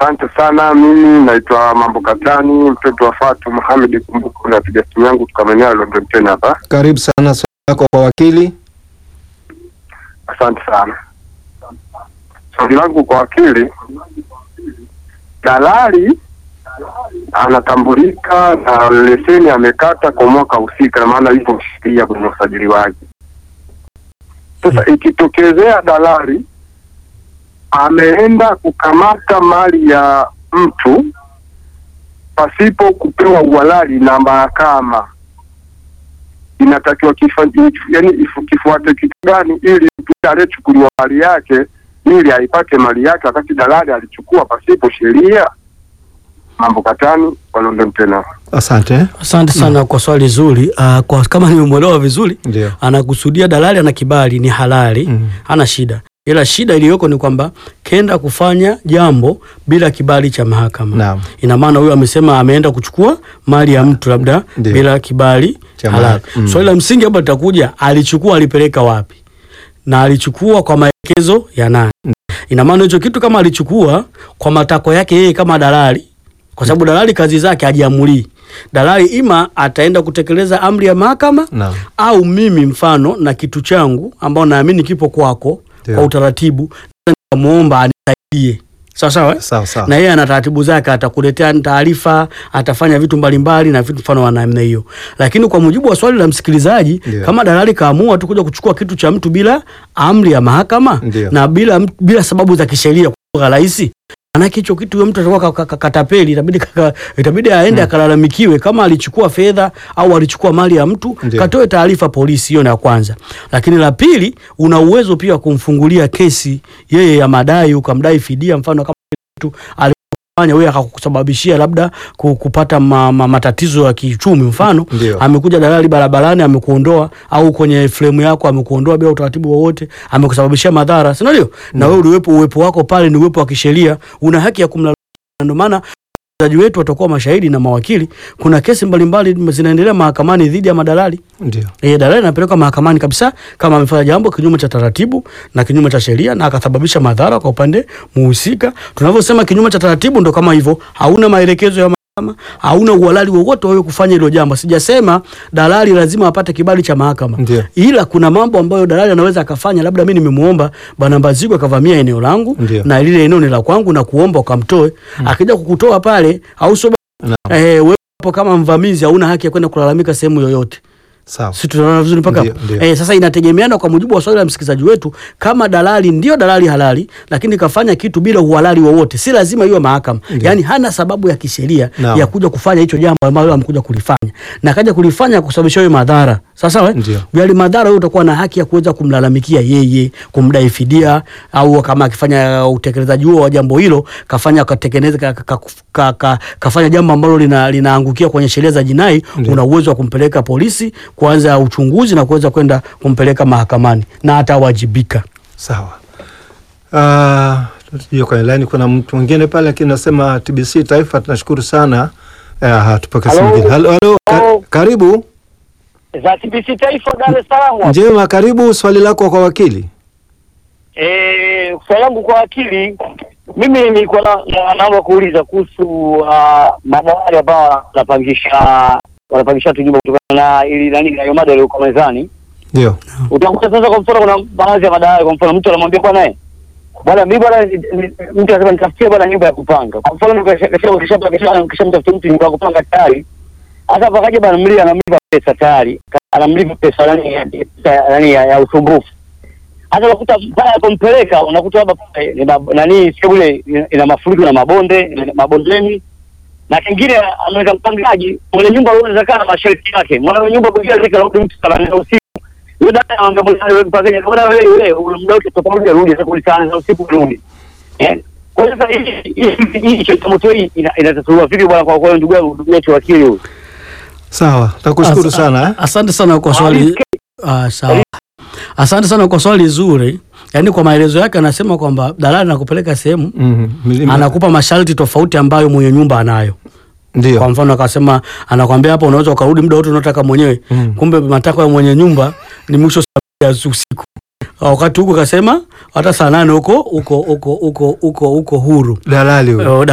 Asante sana. Mimi naitwa Mambo Katani, mtoto wa Fatu Muhamed Kumbuko, napiga simu yangu kutoka maeneo ya London tena hapa. Karibu sana, swali lako kwa wakili. Asante sana. Swali langu kwa wakili, dalali anatambulika na leseni amekata kwa mwaka husika, na maana yupo sheria kwenye usajili wake. Sasa ikitokezea dalali ameenda kukamata mali ya mtu pasipo kupewa uhalali na mahakama, inatakiwa kifa, yani ifu- kifuate kitu gani ili mtu aliyechukuliwa mali yake ili aipate mali yake wakati dalali alichukua pasipo sheria? Mambo Katani wa London tena. Asante. Asante sana kwa swali zuri. Uh, kwa kama nimemwelewa vizuri, Ndio. anakusudia dalali ana kibali, ni halali, Mhm. hana shida, ila shida iliyoko ni kwamba kenda kufanya jambo bila kibali cha mahakama. Naam. Ina maana huyo amesema ameenda kuchukua mali ya mtu labda Ndio. bila kibali Cha halali. mahakama. Mm. Swali la msingi hapa litakuja, alichukua alipeleka wapi, na alichukua kwa maelekezo ya nani? Ina maana hicho kitu kama alichukua kwa matakwa yake yeye kama dalali, kwa sababu dalali kazi zake hajiamulii. Dalali ima ataenda kutekeleza amri ya mahakama Naam. au mimi mfano na kitu changu ambao naamini kipo kwako Ndio. kwa utaratibu, nikamuomba anisaidie sawa sawa, eh? Sawa sawa. na yeye ana taratibu zake, atakuletea taarifa, atafanya vitu mbalimbali na vitu mfano wa namna hiyo. Lakini kwa mujibu wa swali la msikilizaji, Ndio. kama dalali kaamua tu kuja kuchukua kitu cha mtu bila amri ya mahakama Ndio. na bila, bila sababu za kisheria kwa lugha rahisi Manake hicho kitu huyo mtu atakuwa ka- ka- ka- katapeli, itabidi kaka- itabidi aende akalalamikiwe kama alichukua fedha au alichukua mali ya mtu, Ndio. katoe taarifa polisi. Hiyo ni ya kwanza. Lakini la pili, una uwezo pia wa kumfungulia kesi yeye ya madai, ukamdai fidia, mfano kama mtu alifanya wewe akakusababishia labda ku- kupata ma, ma, matatizo ya kiuchumi, mfano Ndio. amekuja dalali barabarani amekuondoa, au kwenye fremu yako amekuondoa bila utaratibu wowote, amekusababishia madhara, si ndio? Na wewe uliwepo, uwepo wako pale ni uwepo wa kisheria, una haki ya kumlalamikia. Ndio maana wazaji wetu watakuwa mashahidi na mawakili. Kuna kesi mbalimbali zinaendelea mahakamani dhidi ya madalali. Ndio. E, dalali anapelekwa mahakamani kabisa kama amefanya jambo kinyume cha taratibu na kinyume cha sheria na akasababisha madhara kwa upande muhusika. Tunavyosema kinyume cha taratibu ndo kama hivyo, hauna maelekezo ya mahakama, hauna uhalali wowote wewe kufanya hilo jambo. Sijasema dalali lazima apate kibali cha mahakama, Ndio. ila kuna mambo ambayo dalali anaweza akafanya. Labda mimi nimemuomba bwana Mbazigwa akavamia eneo langu Ndio. na lile eneo ni la kwangu na kuomba ukamtoe, akija kukutoa pale au sio? Naam. Eh, wewe hapo kama mvamizi hauna haki ya kwenda kulalamika sehemu yoyote. Sawa. Si tunaona vizuri mpaka Ndio, hapo? ndio. Eh, sasa inategemeana kwa mujibu wa swali la msikilizaji wetu, kama dalali ndio dalali halali, lakini kafanya kitu bila uhalali wowote, si lazima iwe mahakama. Ndio. Yaani hana sababu ya kisheria Naam. ya kuja kufanya hicho jambo ambalo amekuja kulifanya na kaja kulifanya kusababisha wewe madhara. Sasa wewe Ndio. yale madhara, wewe utakuwa na haki ya kuweza kumlalamikia yeye, kumdai fidia, au kama akifanya utekelezaji huo wa jambo hilo kafanya katekeleza ka, ka, ka, ka, kafanya jambo ambalo lina, linaangukia kwenye sheria za jinai, Ndio. una uwezo wa kumpeleka polisi kuanza uchunguzi na kuweza kwenda kumpeleka mahakamani na atawajibika. Sawa. Ah, hiyo kwenye line kuna mtu mwingine pale lakini nasema TBC Taifa tunashukuru sana. Eh, tupokee simu Halo. nyingine. Halo, halo. Ka Halo. karibu. za TBC Taifa Dar es Salaam. Njema, karibu swali lako kwa wakili. Eh, swali langu kwa akili, mimi nilikuwa na- na- naomba kuuliza kuhusu uh, madawari ambao wanapangisha wanapangisha watu nyumba kutokana na ili nani na hiyo mada iliyoko mezani. Ndio. Utakuta sasa, kwa mfano, kuna baadhi ya madawari, kwa mfano, mtu anamwambia bwana eh, bwana mimi bwana, ni- ni- mtu anasema nitafutie bwana nyumba ya kupanga. Kwa mfano, kisha kisha kisha kisha kisha mtafutie mtu nyumba ya kupanga tayari, hata pakaje bwana, mlia anamlipa pesa tayari, anamlipa pesa nani ya pesa nani ya, ya usumbufu hata unakuta pale alipompeleka unakuta labda pale ni mab- nani sio ule ina- ina mafuriko na mabonde ina- mabondeni na kingine ameweka mpangaji mwenye nyumba anaweza kaa na masharti yake mwana nyumba mwingine zika rudi mtu saa nane za usiku yule dada anamwambia bwana wewe mpangaji bwana wewe yule ule muda wote tutakuja rudi sasa kuli saa nane za usiku rudi eh kwa hiyo sasa hii hii- hii changamoto hii ina- inatatuliwa vipi bwana kwa kwa ndugu yangu ndugu yetu wakili huyu Sawa. Nakushukuru Asa- sana. eh. Asante sana kwa swali. Ah, sawa. Asante sana kwa swali zuri. Yaani kwa maelezo yake anasema kwamba dalali anakupeleka sehemu Mhm. Milima- anakupa masharti tofauti ambayo mwenye nyumba anayo. Kwa Ndio. mfano akasema, anakwambia hapa unaweza ukarudi muda wote unaotaka mwenyewe, Mm. kumbe matakwa ya mwenye nyumba ni mwisho saa mbili ya usiku. Wakati huko kasema hata saa nane huko huko huko huko huko huko huru. Dalali huyo. Oh,